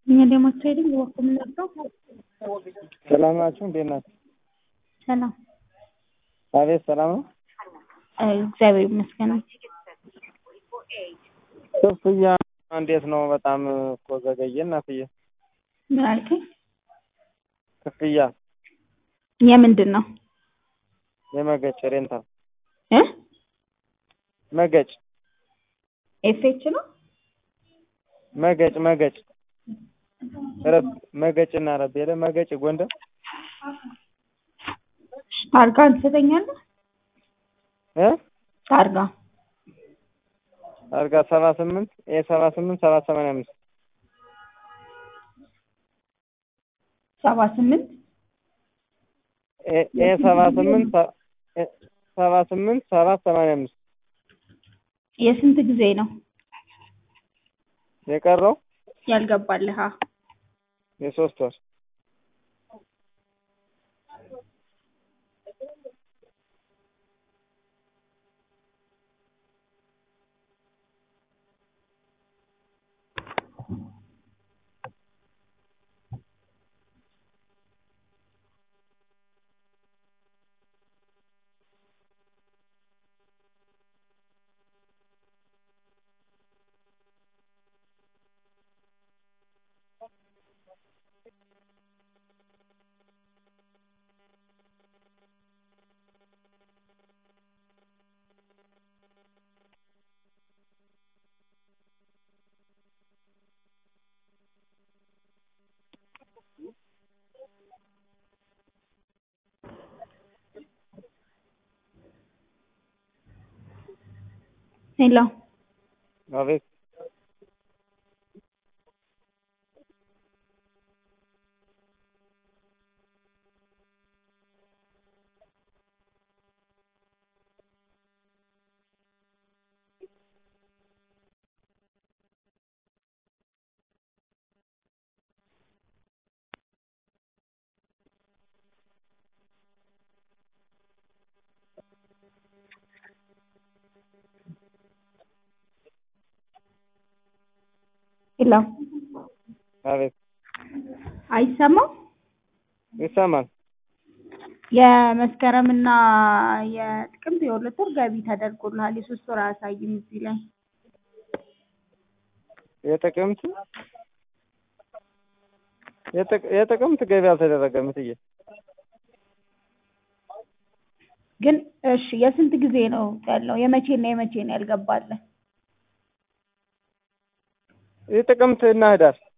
እኛ ደግሞ ትሬዲንግ ወርክ የምንወስደው ሰላም ናችሁ? እንዴት ናችሁ? ሰላም አቤት ሰላም ነው። እግዚአብሔር ይመስገን። ክፍያ እንዴት ነው? በጣም እኮ ዘገየ እናትዬ። ምን አልከኝ? ክፍያ የምንድን ነው የመገጭ ሬንታል እ መገጭ ኤፍኤች ነው መገጭ መገጭ ረብ መገጭና ረብ የለ መገጭ ጎንደር ታርጋ ትሰጠኛለህ? እ ታርጋ አርጋ ሰባ ስምንት ኤ ሰባ ስምንት ሰባት ሰማንያ አምስት ሰባ ስምንት ኤ ሰባ ስምንት ሰባ ስምንት ሰባት ሰማንያ አምስት የስንት ጊዜ ነው የቀረው ያልገባልህ? የሶስት ወር ሄሎ አቤት ሄሎ አቤት አይሰማም? ይሰማል። የመስከረምና የጥቅምት የሁለት ወር ገቢ ተደርጎልሃል። የሶስት ወር አያሳይም እዚህ ላይ የጥቅምት የጥቅ- የጥቅምት ገቢ አልተደረገም እትዬ። ግን እሺ፣ የስንት ጊዜ ነው ያለው? የመቼና የመቼ ነው ያልገባልህ? የጥቅምት እና ህዳር